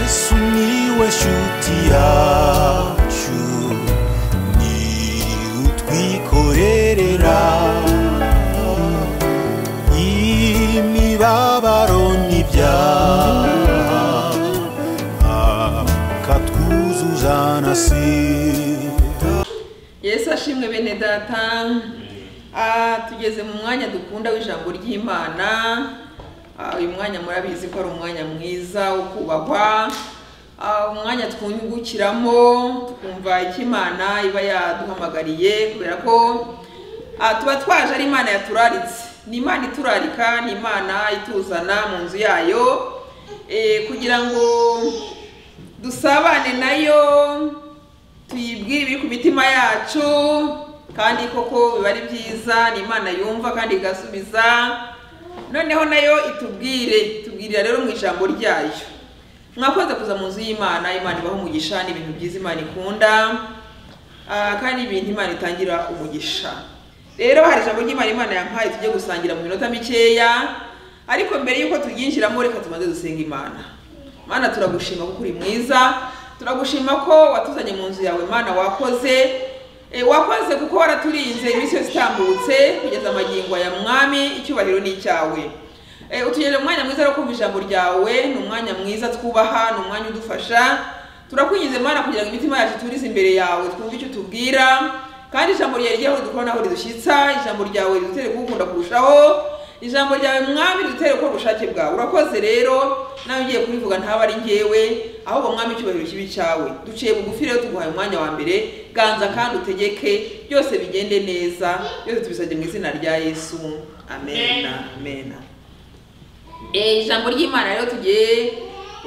sumiłeś utiaciu ni utwikorerera imibabaro n'ibyaha akatwuzuza na sida yesu ashimwe bene data Ah, tugeze mu mwanya dukunda w'ijambo ry'imana Ah, uyu mwanya murabizi ko ari umwanya mwiza wo kubahwa Ah, umwanya twungukiramo tukumva icyo imana iba yaduhamagariye kubera ko ah, tuba twaje ari imana yaturaritse ni imana iturarika ni imana ituzana mu nzu yayo eh, kugira ngo dusabane nayo tuyibwire ibiri ku mitima yacu kandi koko biba ari byiza ni imana yumva kandi igasubiza noneho nayo itubwire itubwirira rero mu ijambo ryayo mwakoze kuza mu nzu y'imana imana ibaho umugisha ni ibintu byiza imana ikunda ah, kandi ni ibintu imana itangira umugisha rero hari ijambo ry'imana imana yampaye tujye gusangira mu minota mikeya ariko mbere y'uko turyinjiramo reka tumaze dusenga imana mana turagushima kuko uri mwiza turagushima ko watuzanye mu nzu yawe mana wakoze e, wakoze kuko waraturinze iminsi yose itambutse kugeza amagingo aya mwami icyubahiro ni icyawe e, utugenera umwanya mwiza wo kumva ijambo ryawe ni umwanya mwiza twubaha ni umwanya udufasha turakwinjiza mana kugira ngo imitima yacu iturize imbere yawe twumve icyo utubwira kandi ijambo ryawe ryaho dukora naho ridushyitsa ijambo ryawe ridutere kugukunda kurushaho ijambo ryawe mwami ridutere gukora ubushake bwawe urakoze rero nawe ugiye kubivuga ntaba ari ngewe ahubwo mwami icyubahiro kibi cyawe duciye bugufi rero tuguhaye umwanya wa mbere ganza kandi utegeke byose bigende neza byose tubisabye mu izina rya yesu amen amen Eh, ijambo ry'imana rero tugiye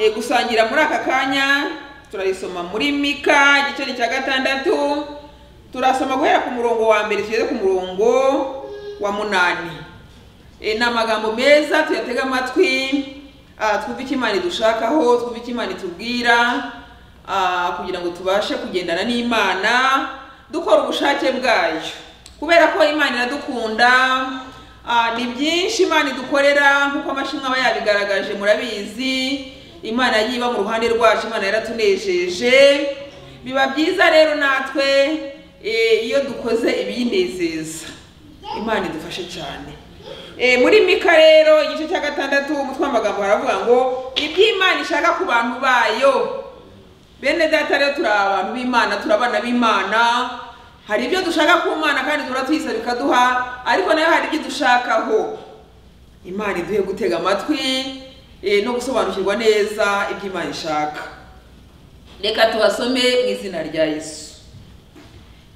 eh, gusangira muri aka kanya turarisoma muri mika igiceri cya gatandatu turasoma guhera ku murongo wa mbere tugeze ku murongo wa munani E, ni amagambo meza tuyatega amatwi ah, twumve icyo imana idushakaho twumve icyo imana itubwira ah, kugira ngo tubashe kugendana n'imana dukora ubushake bwayo kubera ko imana iradukunda ah, ni byinshi imana idukorera nk'uko amashimwe aba yabigaragaje murabizi imana yagiye iba mu ruhande rwacu imana yaratunejeje biba byiza rero natwe eh, iyo dukoze ibiyinezeza imana idufashe cyane E, muri mika rero igice cya gatandatu umutwe w'amagambo haravuga ngo ibyo imana ishaka ku bantu bayo bene data rero turi abantu b'imana turi abana b'imana hari ibyo dushaka ku mana kandi duhora tuyisaba ikaduha ariko nayo hari ibyo dushakaho imana iduhe gutega amatwi e, no gusobanukirwa neza ibyo imana ishaka reka tubasome mu izina rya yesu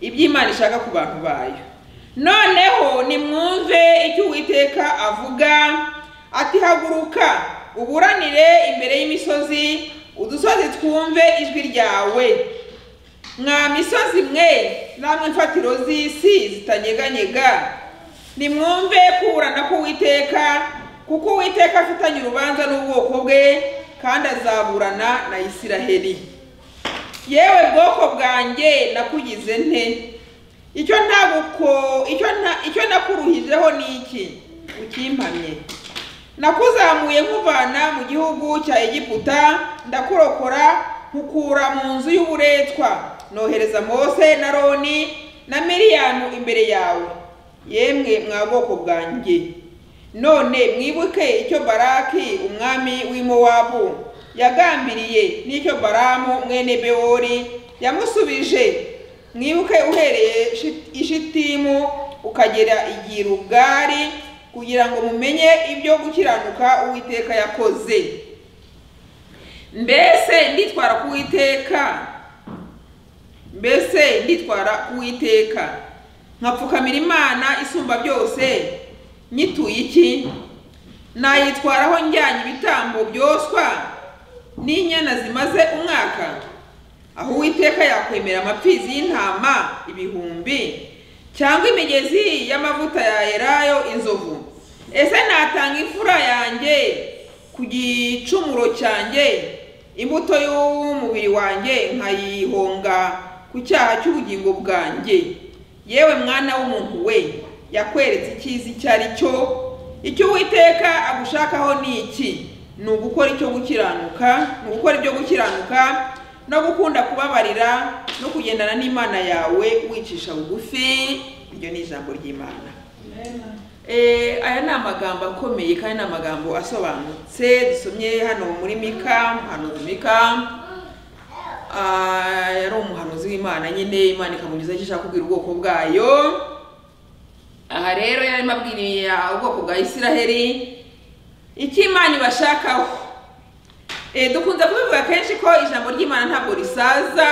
ibyo imana ishaka ku bantu bayo noneho nimwumve icyo uwiteka avuga ati haguruka uburanire imbere y'imisozi udusozi twumve ijwi ryawe mwa misozi mwe namwe mfatiro z'isi zitanyeganyega nimwumve kuburana k'uwiteka kuko uwiteka afitanye urubanza n'ubwoko bwe kandi azaburana na isiraheli yewe bwoko bwanjye nakugize nte icyo ntabuko icyo nta icyo nakuruhijeho ni iki ukimpamye nakuzamuye nkuvana mu gihugu cya egiputa ndakurokora nkukura mu nzu y'uburetwa nohereza mose na roni na miriyamu imbere yawe yemwe mwa bwoko bwanjye none mwibuke icyo baraki umwami w'imowabu yagambiriye n'icyo baramu mwene bewori yamusubije mwibuke uhereye Shi- ishitimu ukagera i rugari kugira ngo mumenye ibyo gukiranuka uwiteka yakoze mbese nditwara ku uwiteka mbese nditwara ku uwiteka nkapfukamira imana isumba byose nyituye iki nayitwaraho njyanye ibitambo byoswa n'inyana zimaze umwaka aho uwiteka yakwemera amapfizi y'intama ibihumbi cyangwa imigezi y'amavuta ya erayo inzovu ese natanga imfura yanjye ku gicumuro cyanjye imbuto y'umubiri wanjye nkayihonga ku cyaha cy'ubugingo bwanjye yewe mwana w'umuntu we yakweretse icyiza icyo ari cyo icyo uwiteka agushakaho ni iki ni ugukora icyo gukiranuka ni ugukora ibyo gukiranuka no gukunda kubabarira no kugendana n'imana yawe wicisha bugufi iryo ni ijambo ry'imana Eh, aya ni amagambo akomeye kandi ni amagambo asobanutse dusomye hano muri mika umuhanuzi mika Ah, yari umuhanuzi w'imana nyine imana ikamugiza icyo ishaka kubwira ubwoko bwayo aha rero yarimo abwiriye ubwoko bwa isiraheli icyo imana ibashakaho Eh, dukunze kubivuga kenshi ko ijambo ry'imana ntabwo risaza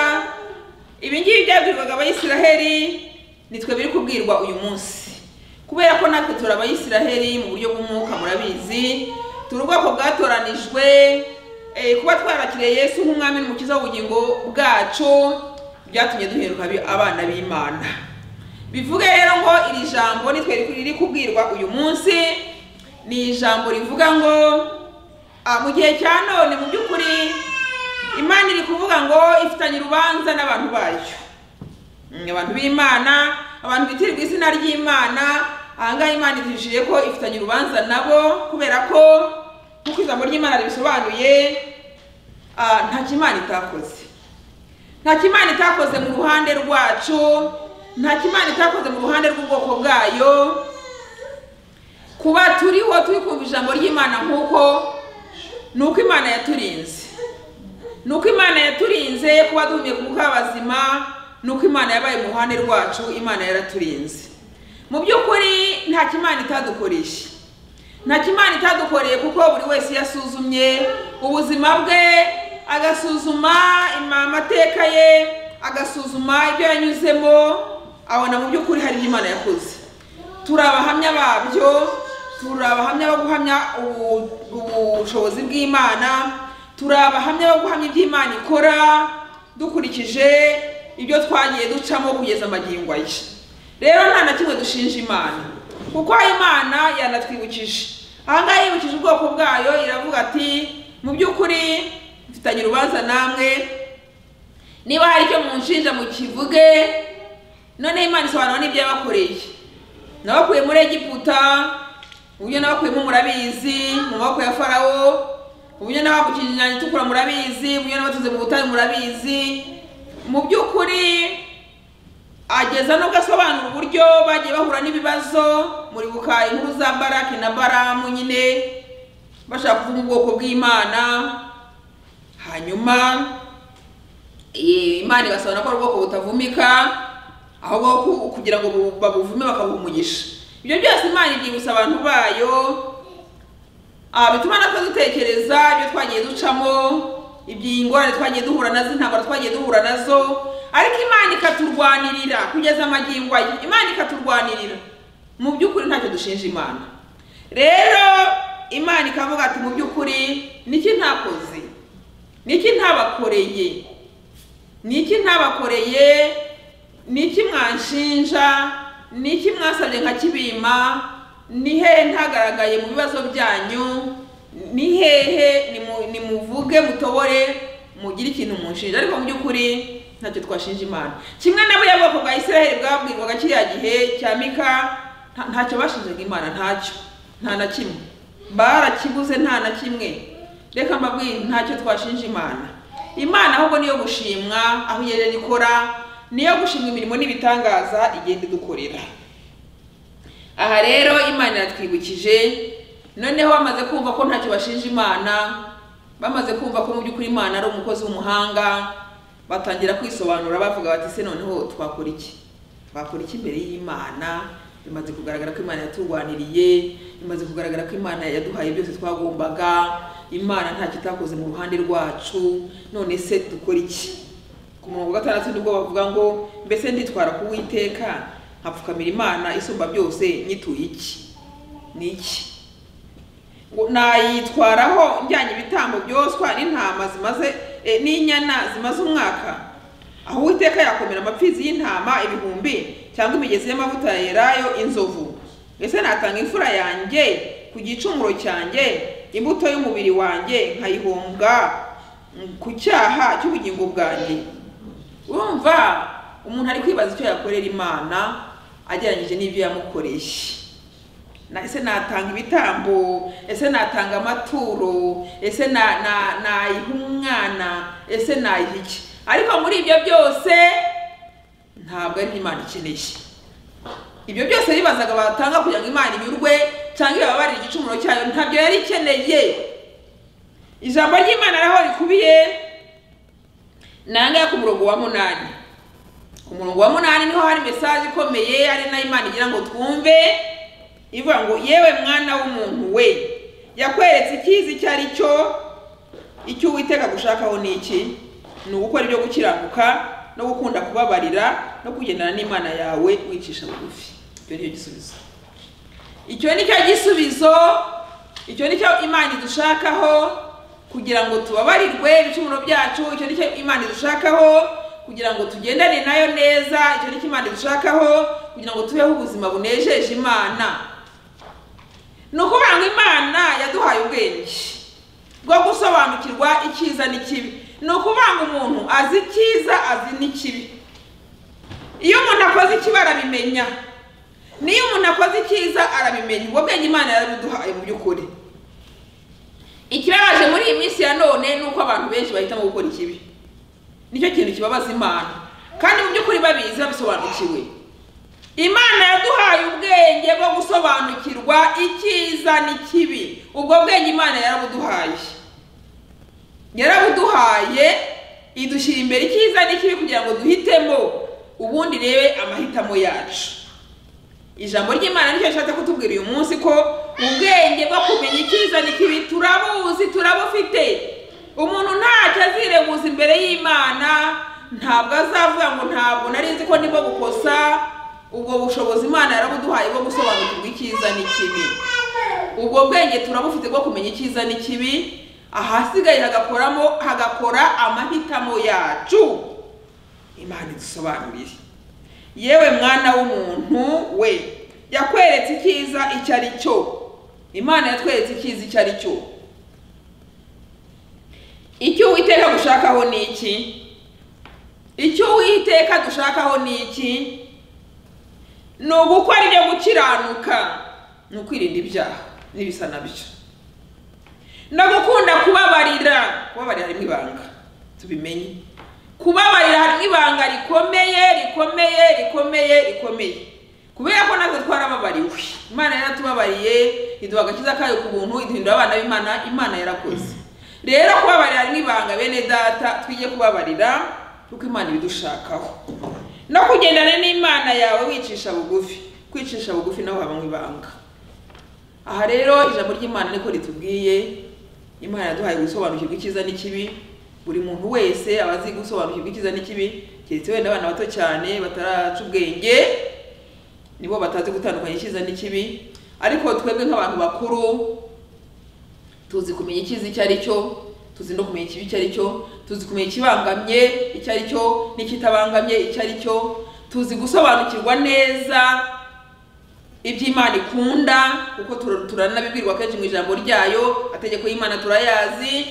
ibi ngibi byabwirwaga abayisiraheli ni twe biri kubwirwa uyu munsi kubera ko natwe turi abayisiraheli mu buryo bw'umwuka murabizi turi ubwoko bwatoranijwe eh, kuba twarakiriye yesu nk'umwami n'umukiza w'ubugingo bwacu byatumye duhinduka abi- abana b'imana bivuge rero ngo iri jambo nitwe riri kubwirwa uyu munsi ni ijambo rivuga ngo ah, mu gihe cya none mu by'ukuri imana iri kuvuga ngo ifitanye urubanza n'abantu bayo Mm, abantu b'imana abantu bitirirwa izina ry'imana ahangaha imana idushyiriye ko ifitanye urubanza nabo kubera ko nk'uko ijambo ry'imana ribisobanuye ah, nta kimana itakoze nta kimana itakoze mu ruhande rwacu nta kimana itakoze mu ruhande rw'ubwoko bwayo kuba turiho turi kumva ijambo ry'imana nk'uko ni uko imana yaturinze ni uko imana yaturinze kuba duhumye ku mwuka w'abazima ni uko imana yabaye mu ruhande rwacu imana yaraturinze mu by'ukuri nta kimana itadukoresha nta kimana itadukoreye kuko buri wese yasuzumye ubuzima bwe agasuzuma ima- amateka ye agasuzuma ibyo yanyuzemo abona mu by'ukuri hari ibyo imana yakoze turi abahamya babyo turi abahamya bo guhamya ubu- ubushobozi bw'imana turi abahamya bo guhamya ibyo imana ikora dukurikije ibyo twagiye ducamo kugeza magingo aya rero nta na kimwe dushinja imana kuko imana yanatwibukije ahangaha yibukije ubwoko bwayo iravuga ati mu by'ukuri mfitanye urubanza namwe niba hari icyo munshinja mukivuge noneho imana isobanura n'ibyo yabakoreye nabakuye muri egiputa uburyo nabakuyemo murabizi mu maboko ya farawo uburyo nabakukije inyanja itukura murabizi uburyo nabatuze mu butayu murabizi mu by'ukuri ageza nubwo asobanura uburyo bagiye bahura n'ibibazo muribuka inkuru za baraki na baramu nyine bashaka kuvuga ubwoko bw'imana hanyuma eh, imana ibasobanura ko ari ubwoko butavumika ahubwo ku- kugira ngo bu- babuvume bakabuha umugisha ibyo byose imana ibyibutsa abantu bayo Ah, bituma natwe dutekereza ibyo twagiye ducamo iby'ingorane twagiye duhura nazo intambara twagiye duhura nazo ariko imana ikaturwanirira kugeza amagingo aye imana ikaturwanirira mu by'ukuri ntacyo dushinja imana rero imana ikavuga ati mu by'ukuri niki ntakoze niki ntabakoreye niki ntabakoreye niki mwanshinja niki mwasabye nkakibima ni hehe ntagaragaye mu bibazo byanyu ni hehe nimu- nimuvuge mutobore mugire ikintu munshinja ariko mu by'ukuri ntacyo twashinja imana kimwe na buriya bwoko bwa isiraheli bwabwirwaga kiriya gihe cya mika nta- ntacyo bashinjaga imana ntacyo nta na kimwe barakibuze nta na kimwe reka mbabwire ntacyo twashinja imana imana ahubwo niyo gushimwa aho igerera ikora niyo gushimwa imirimo n'ibitangaza igenda idukorera aha rero imana iratwibukije noneho bamaze kumva ko ntacyo bashinja imana bamaze kumva ko mu by'ukuri imana ari umukozi w'umuhanga batangira kwisobanura bavuga bati se noneho twakora iki twakora iki imbere y'imana bimaze kugaragara ko imana yaturwaniriye bimaze kugaragara ko imana yaduhaye byose twagombaga imana ntacyo itakoze mu ruhande rwacu none se dukora iki ku murongo wa gatandatu nibwo bavuga ngo mbese nditwara ku witeka nkapfukamira imana isumba byose nyituye iki ni iki ngo nayitwaraho njyanye ibitambo byoswa n'intama zimaze eh, n'inyana zimaze umwaka aho uwiteka yakomera amapfizi y'intama ibihumbi cyangwa imigezi y'amavuta yerayo inzovu ese natanga imfura yanjye ku gicumuro cyanjye imbuto y'umubiri wanjye nkayihombwa mm, ku cyaha cy'ubugingo bwanjye urumva umuntu ari kwibaza icyo yakorera imana agereranyije n'ibyo yamukoreye Na- ese natanga ibitambo ese natanga amaturo ese na- na- nayiha umwana ese nayiha iki ariko muri ibyo byose ntabwo ari imana ikeneye ibyo byose bibazaga batanga kugira ngo imana inyurwe cyangwa ibabarire igicumuro cyayo ntabyo yari ikeneye ijambo ry'imana araho rikubiye nangahe ku murongo wa munani ku murongo wa munani niho hari mesaje ikomeye ari nayo imana igira ngo twumve ivuga ngo yewe mwana w'umuntu we yakweretse icyiza icyo ari cyo icyo uwiteka gushakaho ni iki ni ugukora ibyo gukiranuka no gukunda kubabarira no kugendana n'imana yawe wicisha bugufi icyo ni cyo gisubizo icyo ni cyo gisubizo icyo ni cyo imana idushakaho kugira ngo tubabarirwe ibicumuro byacu icyo ni cyo imana idushakaho kugira ngo tugendane nayo neza icyo ni cyo imana idushakaho kugira ngo tubeho ubuzima bunejeje imana ni ukuvuga ngo imana yaduhaye ubwenge bwo gusobanukirwa icyiza n'ikibi ni ukuvuga ngo umuntu azi icyiza azi n'ikibi iyo umuntu akoze ikibi arabimenya niyo umuntu akoze icyiza arabimenya ubwo bwenge imana yarabiduhaye mu by'ukuri ikibabaje muri iyi minsi ya none ni uko abantu benshi bahitamo gukora ikibi nicyo kintu kibabaza imana kandi mu by'ukuri babizi babisobanukiwe imana yaduhaye ubwenge bwo gusobanukirwa icyiza n'ikibi ubwo bwenge imana yarabuduhaye yarabuduhaye idushyira imbere icyiza n'ikibi kugira ngo duhitemo ubundi rebe amahitamo yacu ijambo ry'imana nicyo rishatse kutubwira uyu munsi ko ubwenge bwo kumenya icyiza n'ikibi turabuzi turabufite umuntu ntacyo azirebuza imbere y'imana ntabwo azavuga ngo ntabwo nari nzi ko ndimo gukosa ubwo bushobozi imana yarabuduhaye bwo gusobanukirwa icyiza n'ikibi ubwo bwenge turabufite bwo kumenya icyiza n'ikibi ahasigaye hagakoramo hagakora amahitamo yacu imana idusobanurire yewe mwana w'umuntu we yakweretse icyiza icyo ari cyo imana yatweretse icyiza icyo ari cyo icyo uwiteka gushakaho ni iki icyo uwiteka dushakaho ni iki ni ugukora ibyo gukiranuka ni ukwirinda ibyaha n'ibisa nabyo no gukunda kubabarira kubabarira harimo ibanga tubimenye kubabarira harimo ibanga rikomeye rikomeye rikomeye rikomeye kubera ko natwe twarababariwe imana yaratubabariye iduha agakiza kayo ku buntu iduhindura abana b'imana imana yarakoze rero kubabarira harimo ibanga bene data twige kubabarira kuko imana ibidushakaho no kugendana n'imana yawe wicisha bugufi kwicisha bugufi naho habamo ibanga aha rero ijambo ry'imana niko ritubwiye imana yaduhaye gusobanukirwa icyiza n'ikibi buri muntu wese aba azi gusobanukirwa icyiza n'ikibi keretse wenda abana bato cyane bataraca ubwenge nibo batazi gutandukanya icyiza n'ikibi ariko twebwe nk'abantu bakuru tuzi kumenya icyiza icyo ari cyo tuzi no kumenya ikibi icyo ari cyo tuzi kumenya ikibangamye icyo ari cyo n'ikitabangamye icyo ari cyo tuzi gusobanukirwa neza iby'imana ikunda kuko tur- turanabibwirwa kenshi mu ijambo ryayo ategeko y'imana turayazi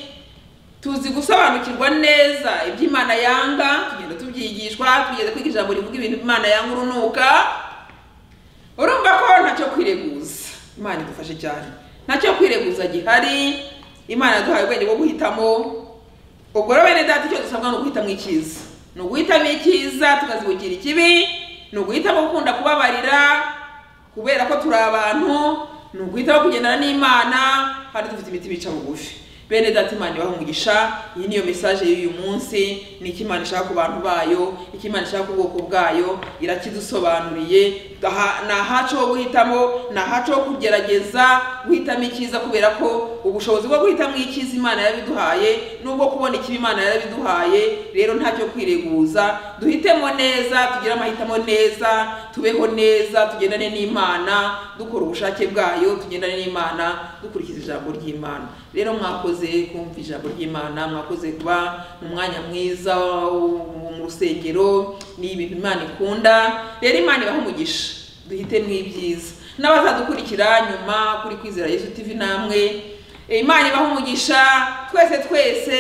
tuzi gusobanukirwa neza iby'imana yanga tugenda tubyigishwa tugeze kwiga ijambo rivuga ibintu imana yanga urunuka urumva ko ntacyo kwireguza imana idufashe cyane ntacyo kwireguza gihari imana yaduhaye ubwenge bwo guhitamo ubwo rero bene data icyo dusabwa ni uguhitamo icyiza ni uguhitamo icyiza tukazibukira ikibi ni uguhitamo gukunda kubabarira kubera ko turi abantu ni uguhitamo kugendana n'imana kandi dufite imitima ica bugufi bene data imana ibaha umugisha iyi niyo mesaje y'uyu munsi ni icyo imana ishaka ku bantu bayo icyo imana ishaka ku bwoko bwayo irakidusobanuriye Aha- ni ahacu ho guhitamo ni ahacu ho kugerageza guhitamo icyiza kubera ko ubushobozi bwo guhitamo icyiza imana yarabiduhaye n'ubwo kubona ikibi imana yarabiduhaye rero ntacyo kwireguza duhitemo neza tugire amahitamo neza tubeho neza tugendane n'imana dukora ubushake bwayo tugendane n'imana dukurikiza ijambo ry'imana rero mwakoze kumva ijambo ry'imana mwakoze kuba mu mwanya mwiza wo mu rusengero ni ibintu imana ikunda rero imana ibaha umugisha duhitemo ibyiza n'abazadukurikira nyuma kuri kwizera yesu tv namwe Eh, imana ibaha umugisha twese twese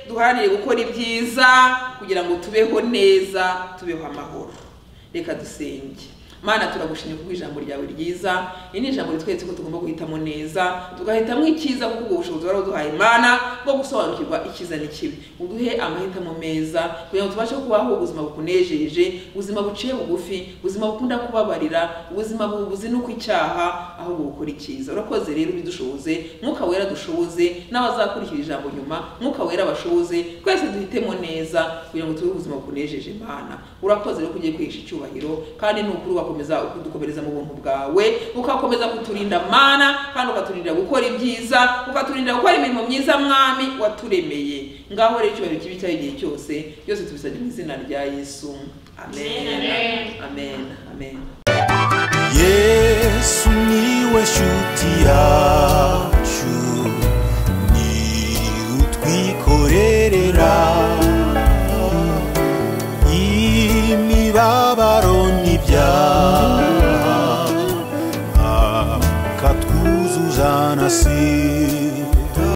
duharanire gukora ibyiza kugira ngo tubeho neza tubeho amahoro reka dusenge mana turagushimye kubwo ijambo ryawe ryiza iri ni ijambo ritweretse ko tugomba guhitamo neza tugahitamo icyiza kuko ubwo bushobozi wari uduhaye imana bwo gusobanukirwa icyiza n'ikibi uduhe amahitamo meza kugira ngo tubashe kubaho ubuzima bukunejeje ubuzima buciye bugufi ubuzima bukunda kubabarira ubuzima buzinuka icyaha ahubwo bukora icyiza urakoze rero ubidushoboze mwuka wera dushoboze n'abazakurikira ijambo nyuma mwuka wera bashoboze twese duhitemo neza kugira ngo tube ubuzima bukunejeje imana urakoze rero ko ugiye kwihesha icyubahiro kandi ni ukuri wakomeza kudukomereza mu buntu bwawe ukakomeza kuturinda mana kandi ukaturinda gukora ibyiza ukaturinda gukora imirimo myiza mwami waturemeye ngaho rero icyubahiro kibi cyawe igihe cyose byose tubisabye mu izina rya yesu amen Amen. amen amen yesu niwe shuti yawe